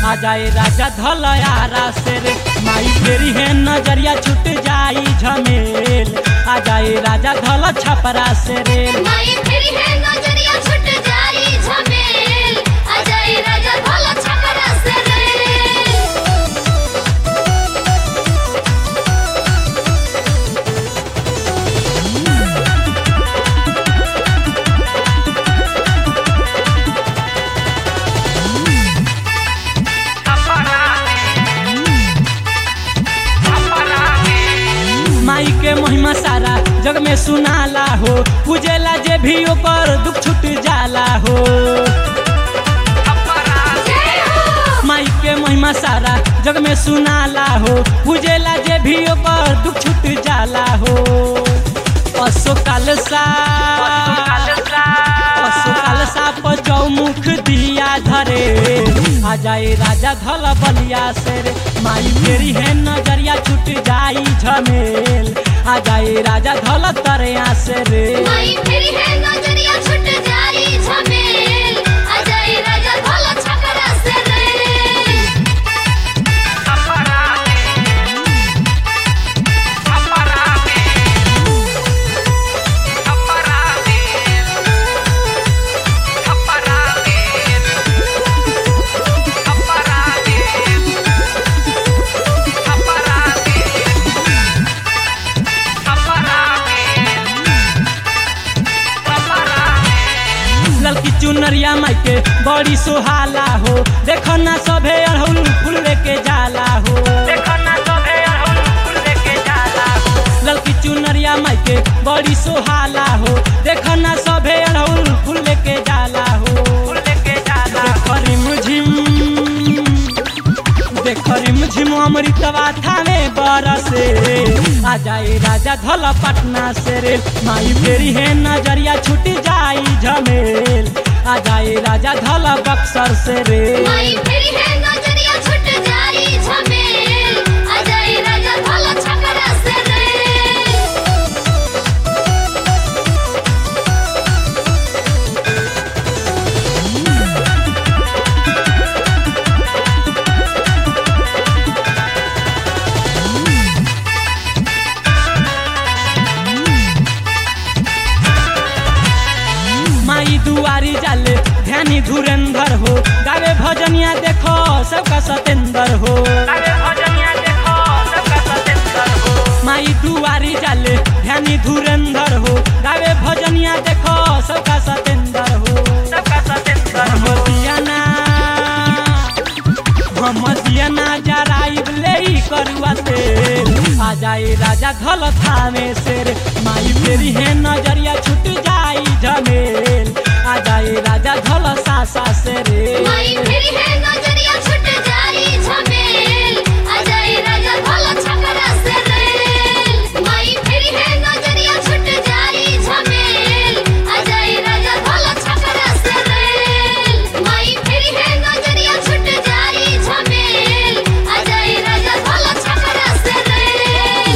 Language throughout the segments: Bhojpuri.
आ जाए राजा धलयारा से रे माई फेरी है नजरिया छूट जाई झमेल आ जाए राजा धल छपरा से रे माई फिर है नजरिया छूट जाई झमेल आ जाई राजा भला छपरा से रे माई के महिमा सारा जग में सुनाला हो पूजेला जे भी ओकर दुख छूट जाला हो जय हो माई के महिमा सारा जग में सुनाला हो पूजेला जे भी ओकर दुख छूट जाला हो असो कालसा असो कालसा पर चौमुख दिया धरे आ जाए राजा धल बलिया से रे माई फेरी है नजरिया छूट जाई झमेल आ जाए राजा धल तरिया से रे माई फिर है नजरिया छूट जाई झमेल आ जाई राजा भला छपरा से रे ललकी चुनरिया माई के बड़ी सुहाला हो देखो ना सभे अड़हुल फूल लेके जाला हो देखो ना सभे अड़हुल फूल लेके जाला हो ललकी चुनरिया माई के बड़ी सुहाला हो देखो ना सभे अड़हुल फूल लेके जाला हो फूल लेके जाला देखरी मुझिम देखरी मुझिम अमृतवा थाने बरसे आ जाए राजा धल पटना से रे माई फेरी है नजरिया छूट जाई झमेल आ जाए राजा धल बक्सर से रे माई फिर है नजरिया छूट जाई झमेल आ जाई राजा भला छपरा से रे माई दुआरी जाले ध्यानी धुरेंद्र हो गावे भजनिया देखो सबका सतेंद्र हो माई दुआरी जाले ध्यानी धुरेंद्र हो गावे भजनिया देखो सबका सतेंद्र हो सबका सतेंद्र हो दियाना हम दियाना जराइब ले करुआ से आ जाए राजा धल थाने से रे माई फेरी है नजरिया छूट जाई झमेल आ जाए राजा धल सासा से रे माई फिर है नजरिया छूट जाई झमेल आ जाई राजा भला छपरा से रे माई फिर है नजरिया छूट जाई झमेल आ जाई राजा भला छपरा से रे माई फिर है नजरिया छूट जाई झमेल आ जाई राजा भला छपरा से रे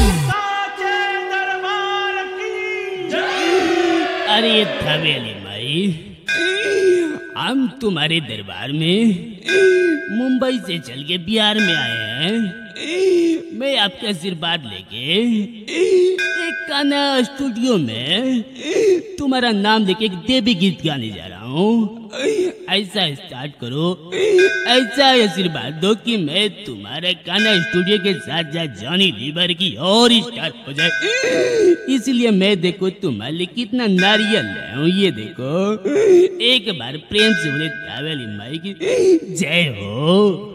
अरे थवेली माई हम तुम्हारे दरबार में मुंबई से चल के बिहार में आए हैं मैं आपके आशीर्वाद लेके एक गाना स्टूडियो में तुम्हारा नाम लेके एक देवी गीत गाने जा रहा हूँ ऐसा स्टार्ट करो ऐसा आशीर्वाद दो कि मैं तुम्हारे गाना स्टूडियो के साथ साथ जॉनी लीवर की और स्टार हो जाए इसलिए मैं देखो तुम्हारे लिए कितना नारियल लाया हूँ ये देखो एक बार प्रेम से बोले तावेली माई की जय हो